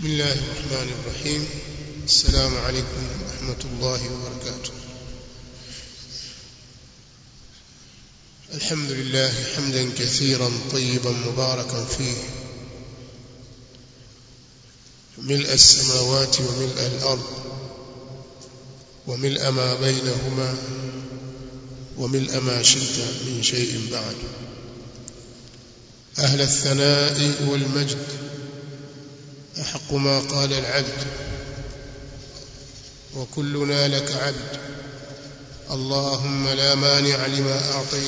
بسم الله الرحمن الرحيم السلام عليكم ورحمة الله وبركاته الحمد لله حمدا كثيرا طيبا مباركا فيه ملء السماوات وملء الأرض وملء ما بينهما وملء ما شئت من شيء بعد أهل الثناء والمجد أحق ما قال العبد وكلنا لك عبد اللهم لا مانع لما أعطيت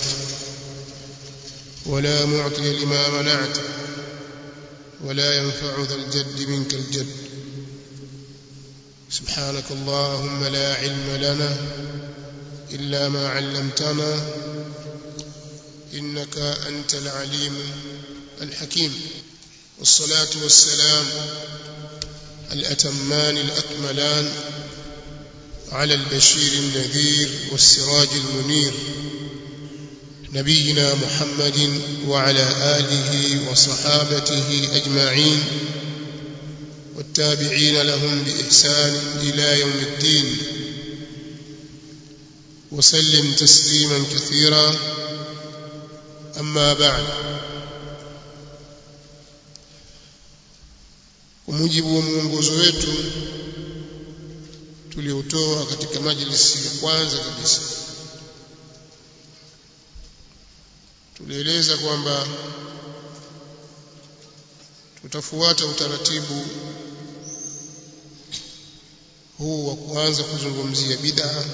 ولا معطي لما منعت ولا ينفع ذا الجد منك الجد سبحانك اللهم لا علم لنا إلا ما علمتنا إنك أنت العليم الحكيم والصلاة والسلام الأتمان الأكملان على البشير النذير والسراج المنير نبينا محمد وعلى آله وصحابته أجمعين والتابعين لهم بإحسان إلى يوم الدين وسلم تسليما كثيرا أما بعد kwa mujibu wa mwongozo wetu tuliotoa katika majlisi ya kwanza kabisa tulieleza kwamba tutafuata utaratibu huu wa kuanza kuzungumzia bid'a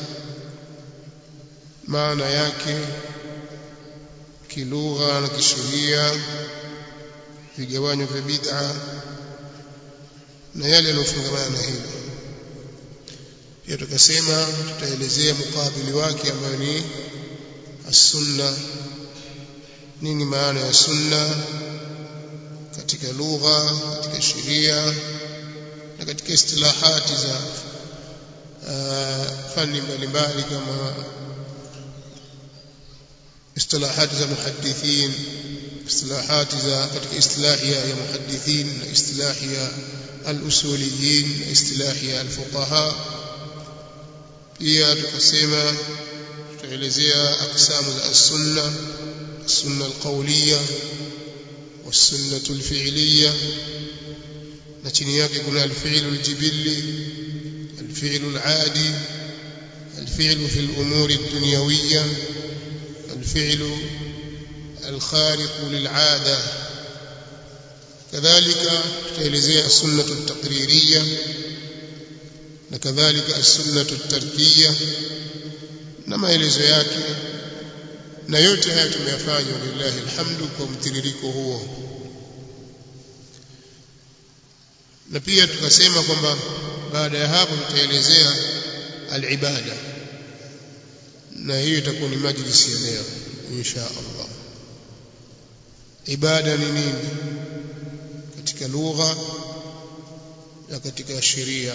maana yake kilugha na kisheria vigawanyo vya bid'a na yale yanayofungamana na hilo pia tukasema tutaelezea mukabili wake ambayo ni as-sunna nini maana ya sunna katika lugha katika sheria na katika istilahati za uh, fani mbalimbali kama istilahati za muhaddithin istilahati za katika istilahi ya muhaddithin na istilahi ya al-usuliyin na istilahi ya al-fuqaha pia tukasema tutaelezea aksamu za as-sunna السنة القولية والسنة الفعلية نتنياك كنا الفعل الجبلي الفعل العادي الفعل في الأمور الدنيوية الفعل الخارق للعادة كذلك تلزي السنة التقريرية وكذلك السنة التركية نما يلزو yake na yote haya tumeyafanya lillahi alhamdu kwa mtiririko huo na pia tukasema kwamba baada ya hapo tutaelezea alibada na hiyo itakuwa ni majlisi ya leo insha Allah ibada ni nini katika lugha na katika sheria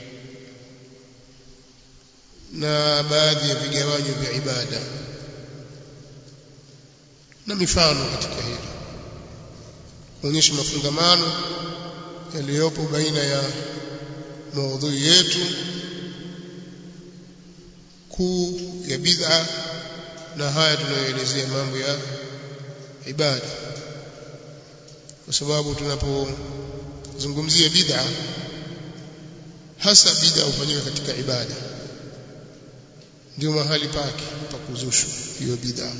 na baadhi ya vigawanyo vya ibada na mifano katika hili kuonyesha mafungamano yaliyopo baina ya maudhui yetu kuu ya bid'a na haya tunayoelezea mambo ya ibada kwa sababu tunapozungumzia bid'a hasa bid'a hufanyika katika ibada ndio mahali pake pa kuzushwa hiyo bid'a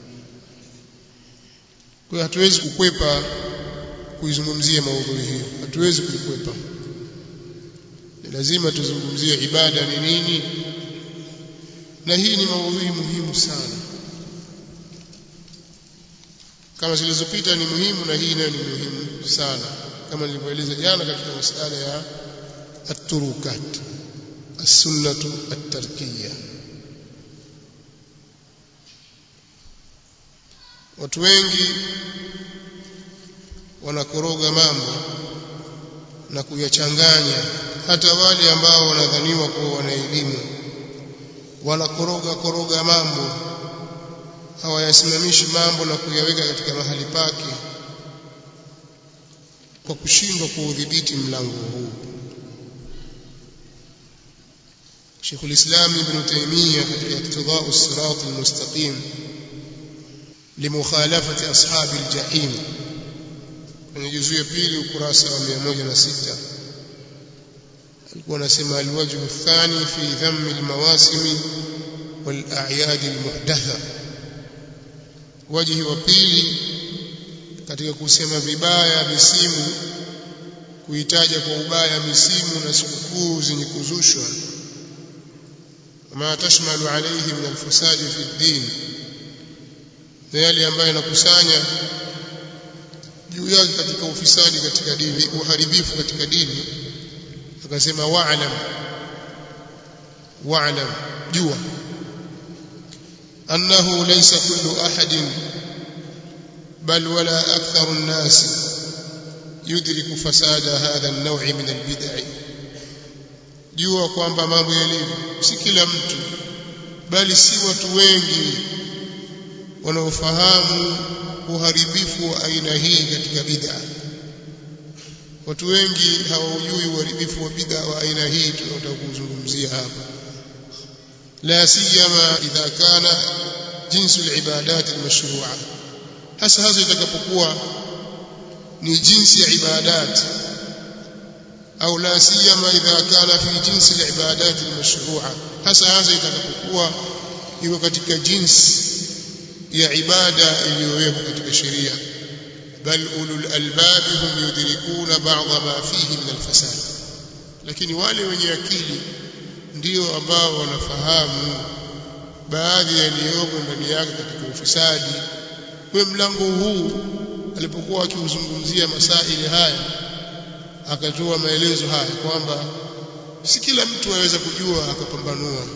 kwa hatuwezi kukwepa kuizungumzia maudhui hiyo hatuwezi kuikwepa ni lazima tuzungumzie ibada ni nini na hii ni maudhui muhimu sana kama zilizopita ni muhimu na hii nayo ni muhimu sana kama nilivyoeleza jana katika masala ya at-turukat as-sunnatu at-tarkiyya watu wengi wanakoroga mambo na kuyachanganya hata wale ambao wanadhaniwa kuwa wana elimu wanakoroga koroga mambo hawayasimamishi mambo na kuyaweka katika mahali pake kwa kushindwa kuudhibiti mlango huu Sheikh al-Islam Ibn Taymiyyah katika Iqtida'u as-Sirat al-Mustaqim limukhalafati ashabi al-jahim kwenye juzuu ya pili ukurasa wa 106 alikuwa anasema al-wajh ath-thani fi dhamm al-mawasim wal-a'yad al-muhdatha wajhi wa pili katika kusema vibaya misimu kuitaja kwa ubaya misimu na sikukuu zenye kuzushwa ma tashmalu alayhi min alfasad fi ad-din na yale ambayo yanakusanya juu yake katika ufisadi katika dini uharibifu katika dini akasema wa'lam wa'lam jua annahu laysa kullu ahadin بل ولا أكثر الناس يدرك فساد هذا النوع من البدع jua kwamba mambo yalivyo si kila mtu bali si watu wengi wanaofahamu uharibifu wa aina hii katika bid'a watu wengi hawaujui uharibifu wa bid'a wa aina hii tunataka kuzungumzia hapa la siyama idha kana jinsu al-ibadat al-mashru'ah hasa hasa itakapokuwa ni jinsi ya ibadat au la siyama idha kana fi jinsi al-ibadat al-mashru'a hasa hasa itakapokuwa iko katika jinsi ya ibada iliyowekwa katika sheria bal ulul albab hum yudrikuna ba'd ma fihi min al-fasad lakini wale wenye akili ndio ambao wanafahamu baadhi yaliyomo ndani yake katika ufisadi kwa mlango huu alipokuwa akiuzungumzia masaili haya akatoa maelezo haya kwamba si kila mtu aweza kujua akapambanua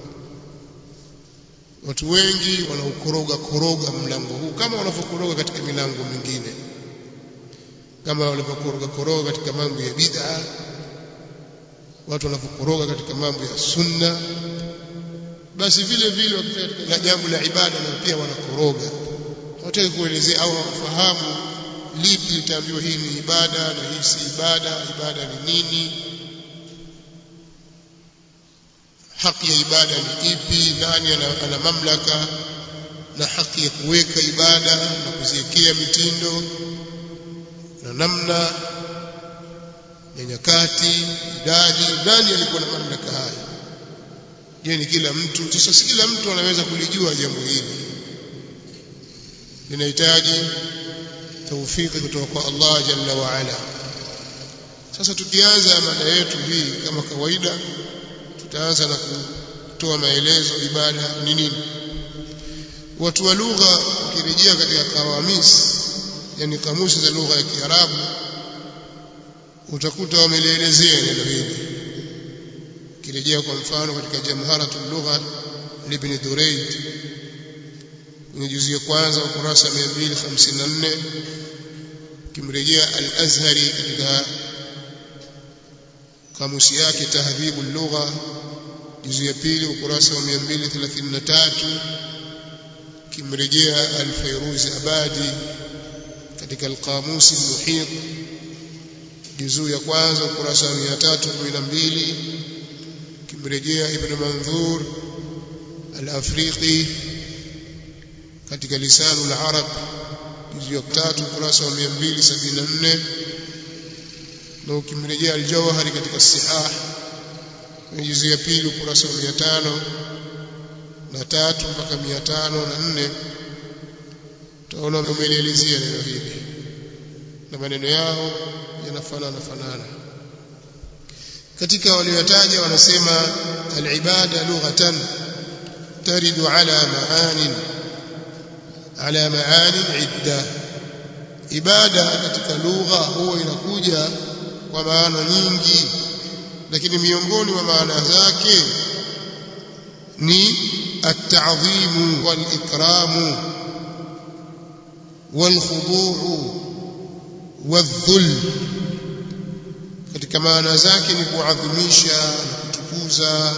watu wengi wanaukoroga koroga mlango huu kama wanavyokoroga katika milango mingine kama wanavyokoroga koroga katika mambo ya bid'a watu wanavyokoroga katika mambo ya sunna basi vile vile wakifika katika jambo la ibada na pia wanakoroga hawataki kuelezea au hawafahamu lipi litaambiwa hii ni ibada na hii si ibada ibada ni nini haki ya ibada ni ipi nani ana, ana mamlaka na haki ya kuweka ibada na kuziwekea mitindo na namna ya nyakati idadi nani alikuwa na mamlaka haya je ni kila mtu sasa si kila mtu anaweza kulijua jambo hili linahitaji taufiki kutoka kwa Allah jalla wa ala sasa tukianza mada yetu hii kama kawaida tutaanza na kutoa maelezo ibada ni nini watu wa lugha ukirejea katika kawamis yani kamusi za lugha ya Kiarabu utakuta wamelielezea neno hili ukirejea kwa mfano katika jamharatul lugha ibn Durayd kwenye juzi ya kwanza ukurasa 254 kimrejea al-Azhari katika kamusi yake tahdhibu lugha juzi ya pili ukurasa wa 233 kimrejea al-Fayruz Abadi katika al-Qamus al-Muhit juzuu ya kwanza ukurasa wa 312 kimrejea Ibn Manzur al-Afriqi katika lisanu al-Arab juzuu ya tatu ukurasa wa 274 na ukimrejea al-Jawhari katika Sihah kwenye juzuu ya pili ukurasa wa 500 na tatu mpaka 504 utaona umelielezea neno hili na maneno yao yanafanana fanana katika waliotaja wanasema al-ibada lughatan taridu ala maanin ala maanin idda ibada katika lugha huwa inakuja kwa maana nyingi lakini miongoni mwa maana zake ni at-ta'dhim wal-ikram wal-khudu' wal-dhul katika maana zake ni kuadhimisha na kutukuza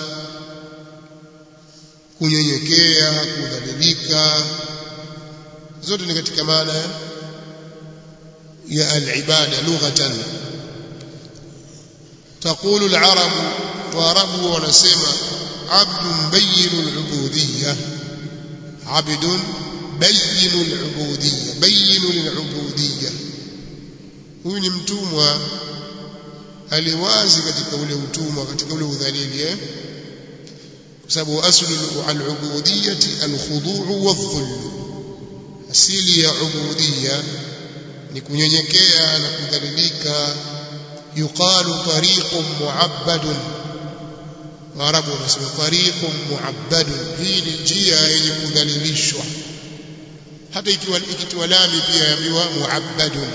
kunyenyekea kudhalilika zote ni katika maana ya al-ibada lughatan تقول العرب وعرب ونسمع عبد بين العبودية عبد بين العبودية بين العبودية huyu ni mtumwa aliwazi katika ule utumwa katika ule udhalili eh kwa sababu aslu al-ubudiyyati al-khudu' wadh-dhul asili ya ubudiyya ni kunyenyekea na kudhalilika yuqalu tariqun mu'abbadun Waarabu wanasema tariqun mu'abbadun hii ni njia yenye kudhalilishwa hata ikiwa ikitiwa lami pia yaambiwa mu'abbadun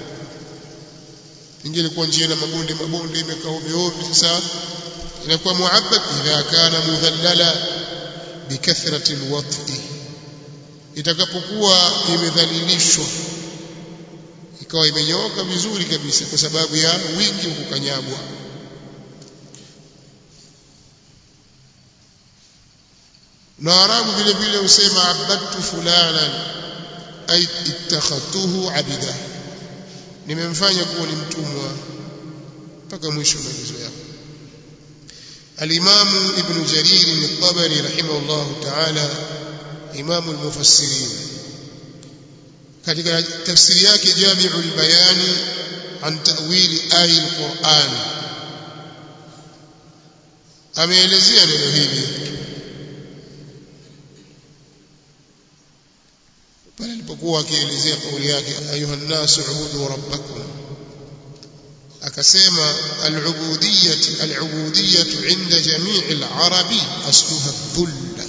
ingine kwa njia na mabonde mabonde imekaa ovyo ovyo sasa inakuwa mu'abbad idha kana mudhallala bikathrati alwat'i itakapokuwa imedhalilishwa ikawa imenyooka vizuri kabisa kwa sababu ya wingi wa kukanyagwa na arabu vile vile husema abadtu fulanan ay ittakhadtuhu abida nimemfanya kuwa ni mtumwa mpaka mwisho maelezo yako الإمام ابن جرير الطبري رحمه الله تعالى إمام المفسرين katika tafsiri yake Jami'ul Bayan an ta'wili aya al-Qur'an ameelezea neno hili pale alipokuwa akielezea kauli yake ayuha nasu ubudu rabbakum akasema al-ubudiyyah al-ubudiyyah 'inda jami' al-arabi asluha dhulla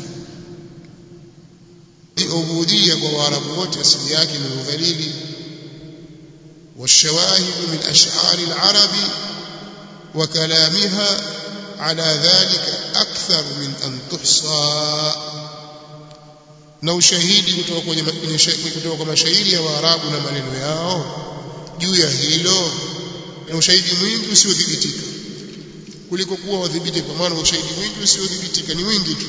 عبودية ووارب wote asili yake ni udhalili والشواهد من أشعار العرب وكلامها على ذلك أكثر من أن تحصى na ushahidi kutoka kwenye kutoka kwa mashairi ya Waarabu na maneno yao juu ya hilo na ushahidi mwingi usiodhibitika kuliko kuwa wadhibiti kwa maana ushahidi mwingi usiodhibitika ni wingi tu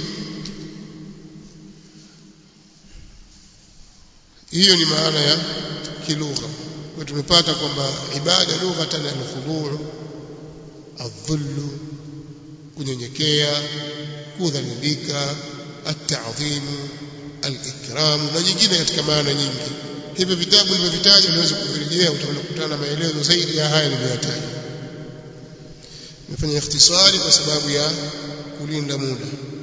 hiyo ni maana ya kilugha kwa tumepata kwamba ibada lughatan al-khudu' adh-dhull kunyenyekea kudhalilika at-ta'dhim al-ikram na nyingine katika maana nyingi hivyo vitabu nilivyovitaja unaweza kuvirejea utakutana na maelezo zaidi ya haya niliyotaja nimefanya ikhtisari kwa sababu ya kulinda muda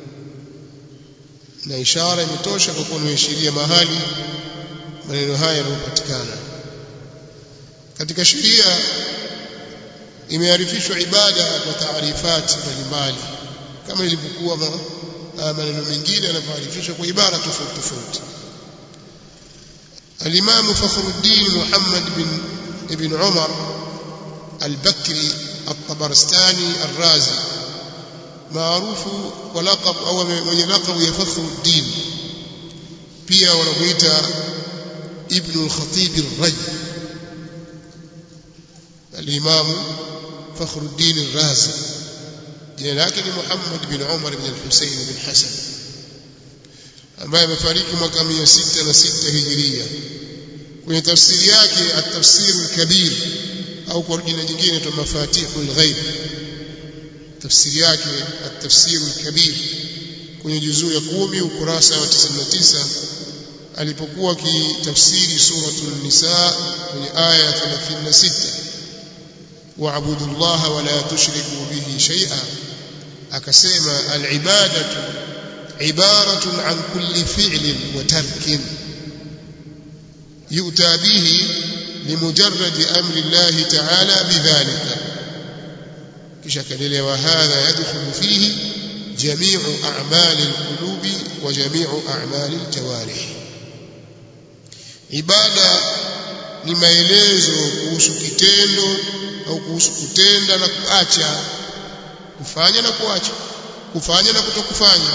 na ishara imetosha kwa kuwa nimeishiria mahali maneno haya yanayopatikana katika sheria imearifishwa ibada kwa taarifati mbalimbali kama ilivyokuwa maneno mengine yanavyoarifishwa kwa ibara tofauti tofauti الإمام فخر الدين محمد بن ابن عمر البكري الطبرستاني الرازي معروف ولقب أو من لقب يفخر الدين pia wanamuita ibn al-khatib ar-raj al-imam fakhruddin ar-razi jina lake ni muhammad bin umar bin al-husayn bin hasan ambaye amefariki mwaka 606 hijiria kwenye tafsiri yake at-tafsir al-kabir au kwa jina jingine tu mafatihul ghaib tafsiri yake at-tafsir al-kabir kwenye juzuu ya 10 ukurasa wa 99 alipokuwa akitafsiri suratul nisa kwenye aya 36 wa'budu llaha wa la tushriku bihi shay'a akasema al-ibadatu ibaratun an kulli fi'lin wa tarkin yu'ta bihi limujarrad amri Allah ta'ala bidhalika kisha kaendelea wa hadha yadkhulu fihi جميع أعمال القلوب وجميع أعمال الجوارح ibada ni maelezo kuhusu kitendo au kuhusu kutenda na kuacha kufanya na kuacha kufanya na kutokufanya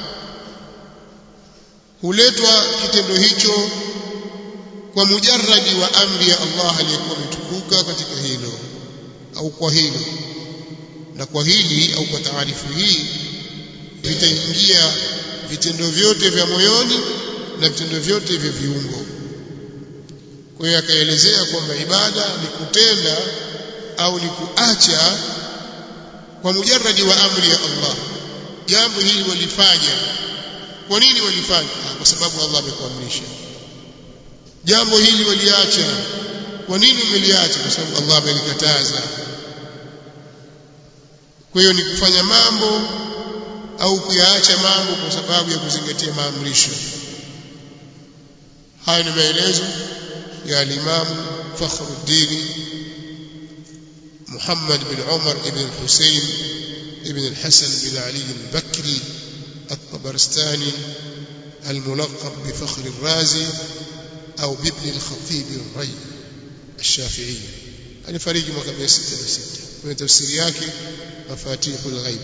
huletwa kitendo hicho kwa mujarradi wa amri ya Allah aliyekuwa ametukuka katika hilo au kwa hilo na kwa hili au kwa taarifu hii vitaingia vitendo vyote vya moyoni na vitendo vyote vya viungo kwa hiyo akaelezea kwamba ibada ni kutenda au ni kuacha kwa mujarradi wa amri ya Allah jambo hili walifanya kwa nini walifanya kwa sababu Allah amekuamrisha jambo hili waliacha kwa nini umeliacha kwa sababu Allah amelikataza kwa hiyo ni kufanya mambo au kuyaacha mambo kwa sababu ya kuzingatia maamrisho haya ni maelezo ya al-Imam Fakhruddin Muhammad bin Umar ibn al-Husayn ibn al-Hasan bin Ali al-Bakri الطبرستاني الملقب بفخر الرازي أو بابن الخطيب الري الشافعي يعني فريق mwaka 606 kwenye tafsiri yake mafatihul ghaib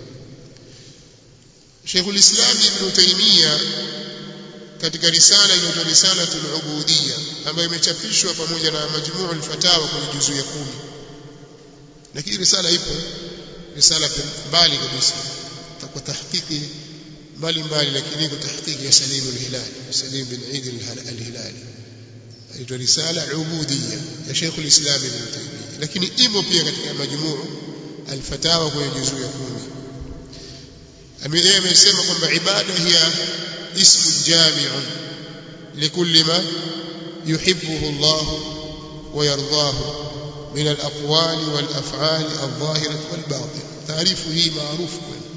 Sheikh al-Islam Ibn Taymiyyah katika risala inaitwa Risalatul Ubudiyya ambayo imechapishwa pamoja na Majmu'ul Fatawa kwenye juzu ya kumi lakini risala ipo risala mbali kabisa kwa tahqiqi mbali mbali lakini iko tahqiqi ya Salim al-Hilali Salim bin Eid al-Hilali inaitwa Risala Ubudiyya ya Sheikh al-Islam Ibn Taymiyyah lakini imo pia katika Majmu' al-Fatawa kwenye juzu ya kumi yeye amesema kwamba ibada hiya ismu jami'un likulli ma yuhibbuhu Allah wa yardahu من الأقوال والأفعال الظاهرة والباطنة تعريف هي معروف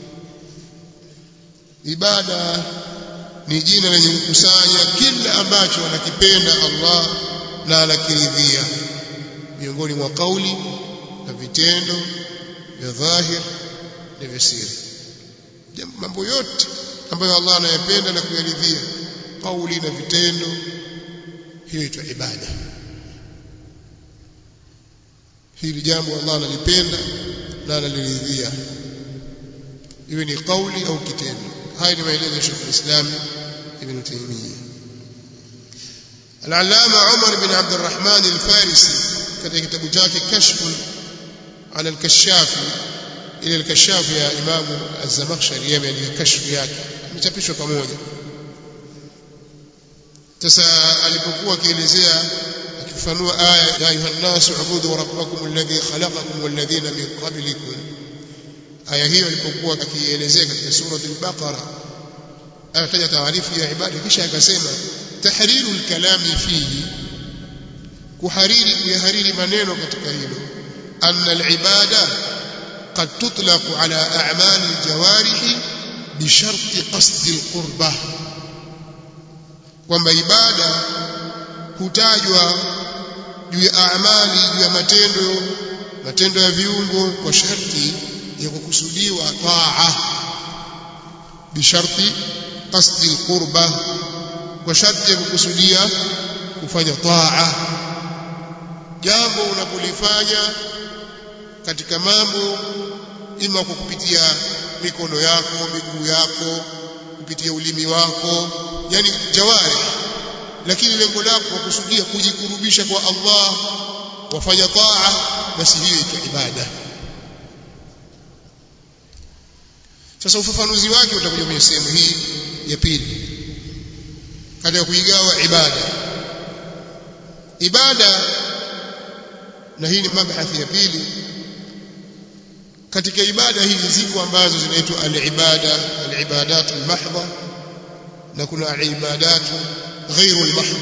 ibada ni jina lenye kukusanya kila ambacho anakipenda Allah na anakiridhia miongoni mwa kauli na vitendo vya dhahir na vya siri mambo yote ambayo Allah anayapenda na kuyaridhia kauli na vitendo hiyo itwa ibada hili jambo Allah analipenda na analiridhia iwe ni kauli au kitendo haya ni maelezo ya Sheikh al-Islam Ibn Taymiyyah Al-Allama Umar bin Abd al-Rahman al-Farisi katika kitabu chake Kashf ala al-Kashaf ile al-Kashaf ya Imam Az-Zamakhshari yameandika kashf yake imechapishwa pamoja sasa alipokuwa akielezea akifafanua aya ya ayuha an-nas ubudu rabbakum alladhi khalaqakum walladhina min qablikum aya hiyo ilipokuwa akielezea katika sura al-Baqara akataja taarifu ya ibada kisha akasema tahriru al-kalami fihi kuhariri kuyahariri maneno katika hilo anna al-ibada قد تطلق على أعمال الجوارح بشرط قصد القربة kwamba ibada hutajwa juu ya amali juu ya matendo matendo ya viungo kwa sharti ya kukusudiwa taa bisharti qasdi alqurba kwa sharti ya kukusudia kufanya taa jambo unapolifanya katika mambo ima kwa kupitia mikono yako miguu yako kupitia ulimi wako yani jawari lakini lengo lako kwa kusudia kujikurubisha kwa Allah wafanya taa basi hiyo itaitwa ibada sasa ufafanuzi wake utakuja kwenye sehemu hii ya pili katika kuigawa ibada ibada na hii ni mabhathi ya pili katika ibada hizi ziko ambazo zinaitwa al-ibada al-ibadatu al-mahdha na kuna al-ibadatu ghairu al-mahdha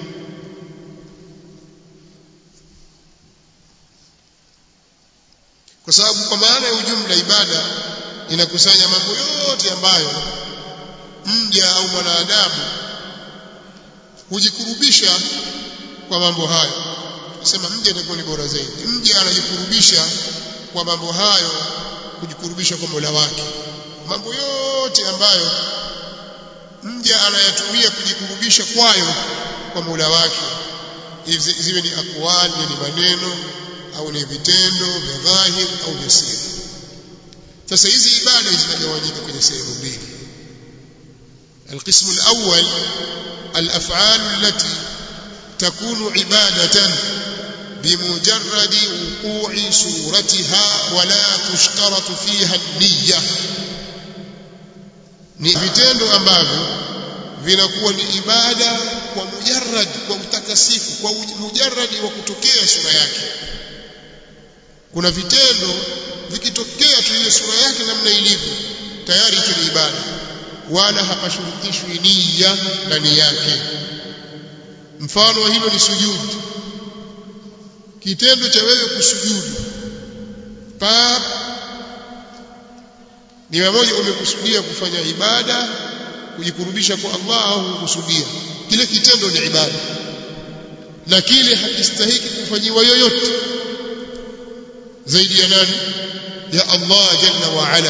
kwa sababu kwa maana ya ujumla ibada inakusanya mambo yote ambayo mja au mwanadamu hujikurubisha kwa mambo hayo tunasema mja atakuwa ni bora zaidi mja anajikurubisha kwa mambo hayo kujikurubisha kwa Mola wake mambo yote ambayo mja anayatumia kujikurubisha kwayo kwa Mola wake ziwe ni akwali ni maneno au ni vitendo vya dhahir au vya siri sasa hizi ibada zinagawanyika kwenye sehemu mbili القسم الأول الأفعال التي تكون عبادة بمجرد وقوع صورتها ولا تشترط فيها النية ni vitendo ambavyo vinakuwa ni ibada kwa mujarrad kwa utakasifu kwa mujarradi wa kutokea sura yake kuna vitendo vikitokea tu ile sura yake namna ilivyo tayari hicho ni ibada wala hapashurutishwi nia ndani yake mfano wa hilo ni sujudi kitendo cha wewe kusujudu pa ni mmoja umekusudia kufanya ibada kujikurubisha kwa Allah au kukusudia kile kitendo ni ibada na kile hakistahiki kufanyiwa yoyote zaidi ya nani ya Allah jalla wa ala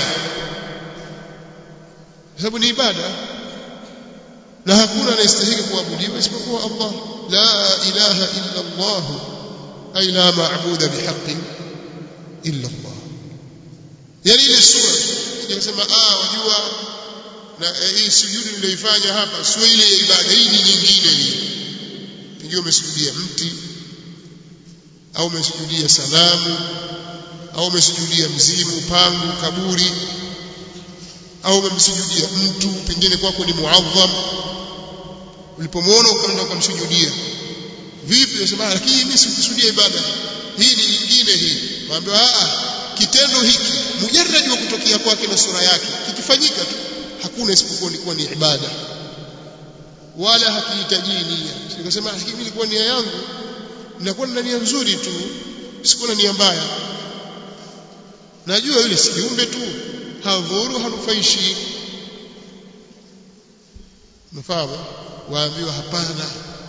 sababu ni ibada na hakuna anayestahili kuabudiwa isipokuwa Allah la ilaha illa Allah ay la ma'budu bihaqqin illa Allah yani ile sura sijasema ah wajua na hii sujudi niliyoifanya hapa sio ile ya ibada hii ni nyingine hii pengine umesujudia mti au umesujudia sanamu au umesujudia mzimu pangu kaburi au umemsujudia mtu pengine kwako ni muadham ulipomwona ukaenda ukamsujudia vipi unasema lakini mimi sikusudia ibada hii ni nyingine hii waambiwa a kitendo hiki mujarrad wa kutokea kwake na sura yake kikifanyika tu hakuna isipokuwa ni kuwa ni ibada wala hakihitaji nia nikasema lakini mimi ilikuwa nia yangu ninakuwa na nia nzuri tu sikuwa na nia mbaya najua yule si kiumbe tu hadhuru hanufaishi mfahamu waambiwa hapana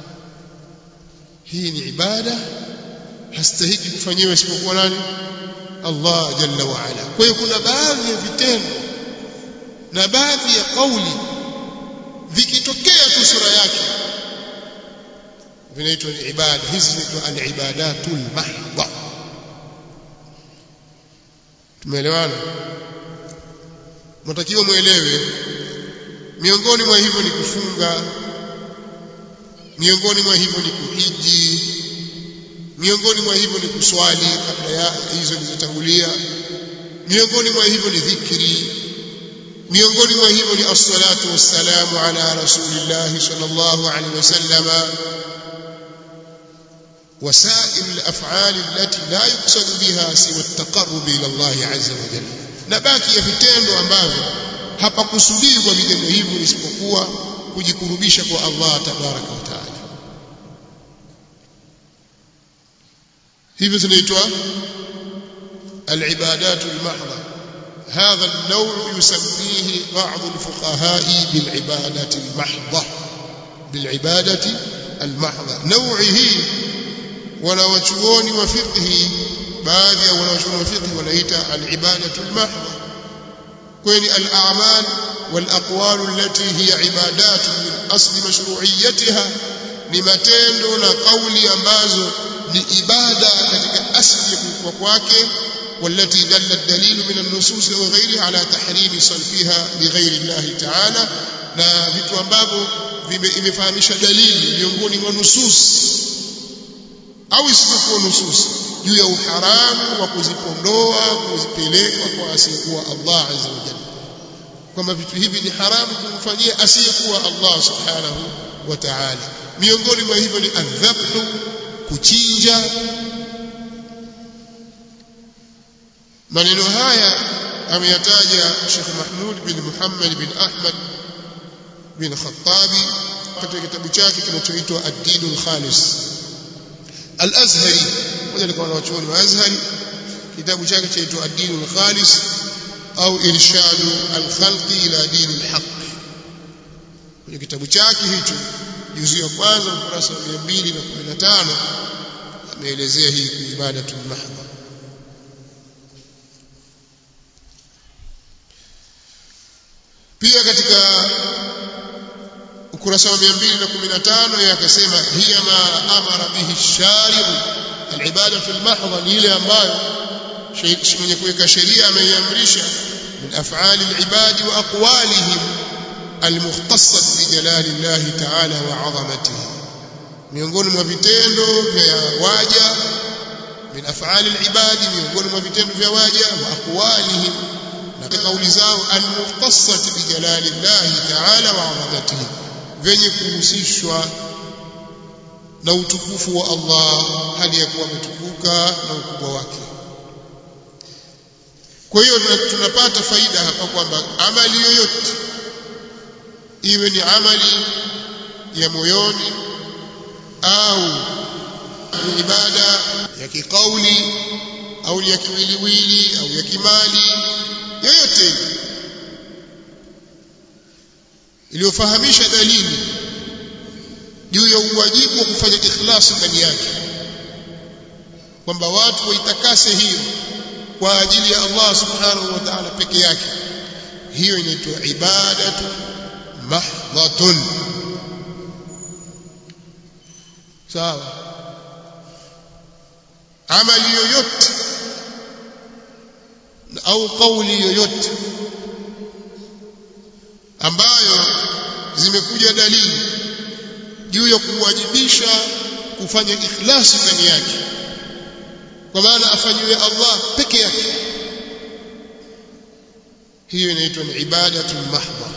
hii ni ibada hastahiki kufanyiwa isipokuwa nani Allah jalla wa ala kwa hiyo kuna baadhi ya vitendo na baadhi ya kauli vikitokea tu sura yake vinaitwa ni ibada hizi zinaitwa al-ibadatul mahdha tumeelewana mnatakiwa muelewe miongoni mwa hivyo ni kufunga miongoni mwa hivyo ni kuhiji miongoni mwa hivyo ni kuswali kabla ya hizo zilizotangulia miongoni mwa hivyo ni dhikri miongoni mwa hivyo ni as-salatu was-salamu ala rasulillah sallallahu alaihi wasallama وسائر الافعال التي لا يقصد بها سوى التقرب الى الله عز وجل na baki ya vitendo ambavyo hapakusudii kwa vitendo hivyo isipokuwa kujikurubisha kwa Allah tabaraka wa taala hivyo zinaitwa العبادات المحضة هذا النوع يسميه بعض الفقهاء بالعبادة المحضة بالعبادة المحضة نوعه wanawachuoni wa fiqhi baadhi ya wanawachuoni wa fiqhi wanaita al-ibadatu al-mahdha kwani al-a'mal wal-aqwal allati hiya ibadat min asli mashru'iyyatiha ni matendo na kauli ambazo ni ibada katika asli ya kwake والتي دل الدليل من النصوص وغيرها على تحريم صرفها لغير الله تعالى na vitu ambavyo imefahamisha dalili miongoni mwa nusus au isipokuwa nusus juu ya uharamu wa kuzipondoa kuzipeleka kwa asiyekuwa Allah azza wa jalla kwamba vitu hivi ni haramu kumfanyia asiyekuwa Allah subhanahu wa ta'ala miongoni mwa hivyo ni adhabhu kuchinja maneno haya ameyataja Sheikh Mahmud bin Muhammad bin Ahmad bin Khattabi katika kitabu chake kinachoitwa Ad-Dinul Khalis Al-Azhari mmoja alikuwa wanachuoni wa Azhari kitabu chake chaitwa Ad-Dinul Khalis au Irshadu al-Khalqi ila Dinil Haqq kwenye kitabu chake hicho juzu ya kwanza ukurasa wa 215 ameelezea hii ibadatul mahdha pia katika ukurasa wa 215 yeye akasema hiya ma amara bihi shari'u al-ibada fil mahdha ni ile ambayo mwenye kuweka sheria ameiamrisha min af'ali al-ibadi wa aqwalihim al-mukhtassat bi jalali Allah ta'ala wa 'azamatihi miongoni mwa vitendo vya waja min af'ali al-ibadi miongoni mwa vitendo vya waja wa aqwalihim na kauli zao al-mukhtassat bi jalali Allah ta'ala wa 'azamatihi venye kuhusishwa na utukufu wa Allah hali ya kuwa ametukuka na ukubwa wake kwa hiyo tunapata faida hapa kwamba amali yoyote iwe ni amali ya moyoni au ni ibada ya kikauli au ya kiwiliwili au ya kimali yoyote iliyofahamisha dalili juu ya uwajibu wa kufanya ikhlasi ndani yake kwamba watu waitakase hiyo kwa ajili ya Allah subhanahu wa ta'ala peke yake hiyo inaitwa ibadatu mahdhatun sawa amali yoyote au kauli yoyote ambayo zimekuja dalili juu ya kuwajibisha kufanya ikhlasi ndani yake kwa maana afanyiwe Allah peke yake hiyo inaitwa ni ibadatu mahdha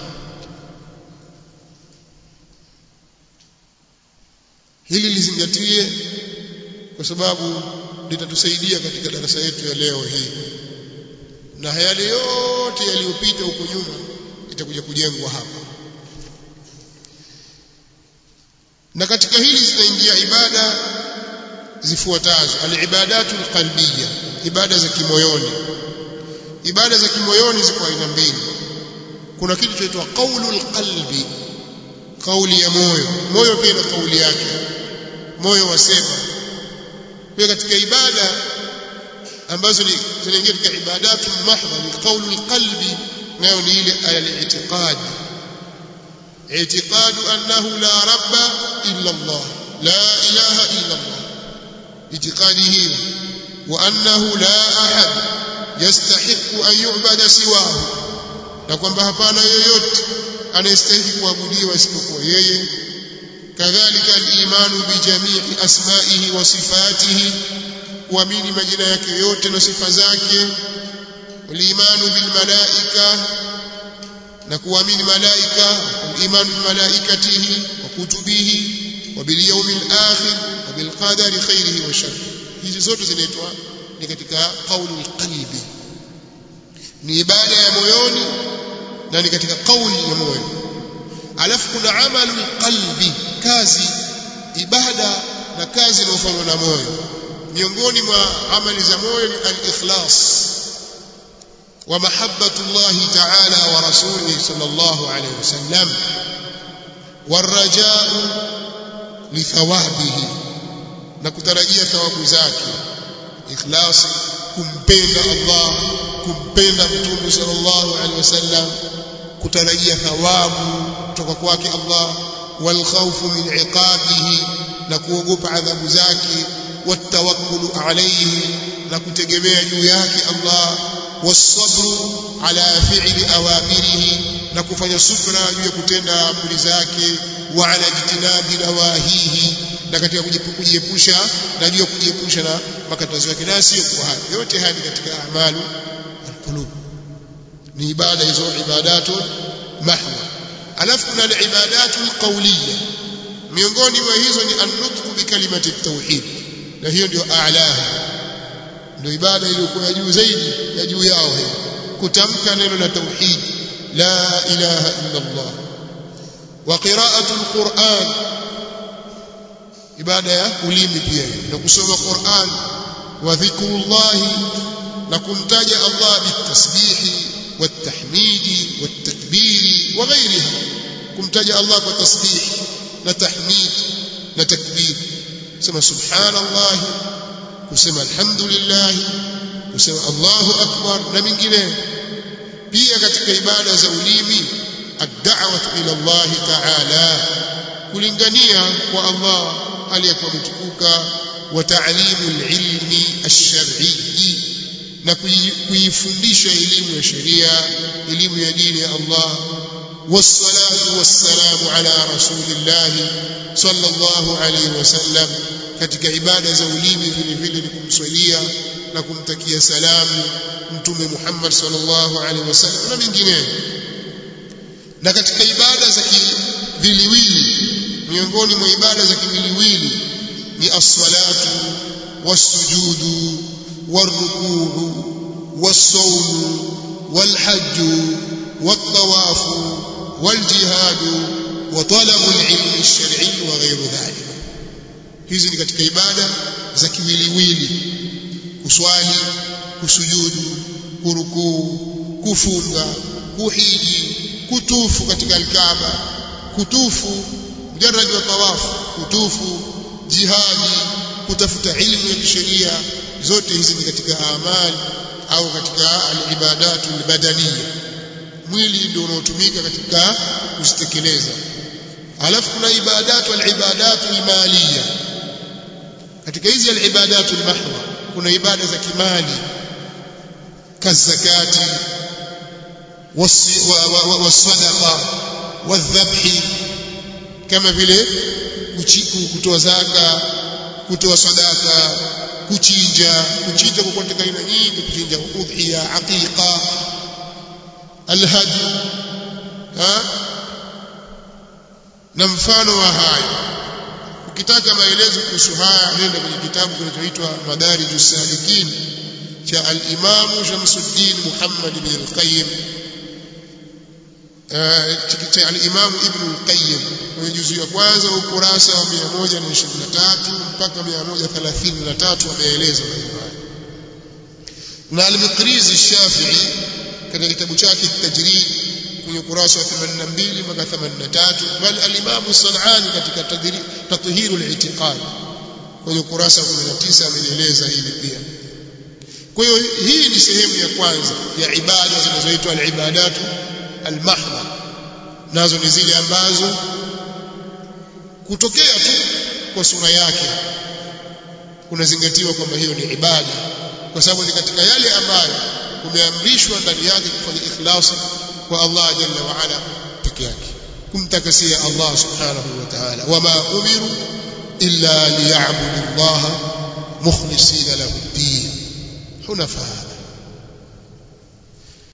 hili lizingatie kwa sababu litatusaidia katika darasa yetu ya leo hii na yale yote yaliyopita huko nyuma itakuja kujengwa hapa na katika hili zitaingia ibada zifuatazo alibadatu alqalbiyya ibada za kimoyoni ibada za kimoyoni ziko aina mbili kuna kitu kinaitwa qaulul qalbi kauli ya moyo moyo pia na kauli yake moyo wasema pia katika ibada ambazo zinaingia katika ibadatu mahdha ni qaulul qalbi nayo ni ile al-i'tiqad i'tiqad annahu la rabba illa Allah la ilaha illa Allah i'tiqadi hiyo wa annahu la ahad yastahiqu an yu'bada siwahu na kwamba hapana yoyote anayestahili kuabudiwa isipokuwa yeye kadhalika al-imanu bi jami'i asma'ihi wa sifatihi kuamini majina yake yote na sifa zake walimanu bil malaika na kuamini malaika imanu bi malaikatihi wa kutubihi wa bil yawmil akhir wa bil qadari khairihi wa sharrihi hizi zote zinaitwa ni katika qaulul qalbi ni ibada ya moyoni na ni katika kauli ya moyo alafu kuna amalul qalbi kazi ibada na kazi inayofanywa na moyo miongoni mwa amali za moyo ni al-ikhlas wa mahabbatu Allah ta'ala wa rasulihi sallallahu alayhi wasallam warajau li thawabihi na kutarajia thawabu zake ikhlas kumpenda Allah kumpenda mtume sallallahu alaihi wasallam kutarajia thawabu kutoka kwake Allah wal khawfu min iqabihi na kuogopa adhabu zake والتوكل عليه na kutegemea juu yake Allah wasabru ala fi'li awamirihi na kufanya subra juu ya kutenda amri zake wa ala jitinabi nawahihi na katika kujiepusha na juu ya kujiepusha na makatazo yake na sio kwa hayo yote haya ni katika amalu alqulub ni ibada hizo ibadatu mahwa alafu kuna ibadatu alqawliya miongoni mwa hizo ni an-nutq bi kalimati at-tauhid na hiyo ndio a'laha ndio ibada iliyokuwa juu zaidi ya juu yao hiyo kutamka neno la tauhid la ilaha illa Allah wa qira'atu al-Qur'an ibada ya ulimi pia na kusoma Qur'an wa dhikrullah na kumtaja Allah bitasbihi والتحميد والتكبير وغيرها kumtaja Allah kwa tasbih na tahmid na takbir kusema subhanallah kusema alhamdulillah kusema Allahu akbar na mingine pia katika ibada za ulimi ad-da'watu ila Allah ta'ala kulingania kwa Allah aliyekuwa mtukuka wa ta'limu al-ilmi ash-shar'i na kuifundisha elimu ya sheria elimu ya dini ya Allah والصلاه والسلام على رسول الله صلى الله عليه وسلم katika ibada za ulimi vile vile ni kumswalia na kumtakia salamu mtume Muhammad sallallahu alaihi wasallam na mengineyo na katika ibada za kiwiliwili miongoni mwa ibada za kiwiliwili ni as-salatu was-sujudu war-ruku'u was-sawmu wal-hajju wat-tawafu wal-jihadu wa talabu al-ilmi ash-shar'i wa ghayru dhalik hizi ni katika ibada za kiwiliwili kuswali kusujudu kurukuu kufunga kuhiji kutufu katika alkaaba kutufu mujarrad wa tawafu kutufu jihadi kutafuta ilmu ya kisheria zote hizi ni katika amali au katika alibadatu albadaniya mwili ndio unaotumika katika kuzitekeleza alafu kuna ibadatu alibadatu almaliya katika hizi alibadatu almahdha kuna ibada za kimali kazakati والصدقه والذبح kama vile kutoa zaka kutoa sadaka kuchinja kuchinja kwa katika aina nyingi kuchinja udhiya aqiqa alhadi ha na mfano wa hayo ukitaka maelezo kuhusu haya nenda kwenye kitabu kinachoitwa madarijus salikin cha al-Imam Shamsuddin Muhammad ibn al-Qayyim cha al-Imam Ibn al-Qayyim kwenye juzu ya kwanza ukurasa wa 123 mpaka 133 ameeleza maneno haya na al-Miqrizi Shafi'i katika kitabu chake Tajrid kwenye ukurasa wa 82 mpaka 83 bal al-Imam Sanani katika Tathhiru al-I'tiqad kwenye ukurasa wa 19 ameeleza hili pia kwa hiyo hii ni sehemu ya kwanza ya ibada zinazoitwa al-ibadatu al-mahdha nazo ni zile ambazo kutokea tu kwa sura yake kunazingatiwa kwamba hiyo ni ibada kwa sababu ni katika yale ambayo umeamrishwa ndani yake kufanya ikhlasi kwa Allah jalla wa ala peke yake kumtakasia Allah subhanahu wa ta'ala wama umiru illa liya'budu Allah mukhlisina lahu ad-din hunafa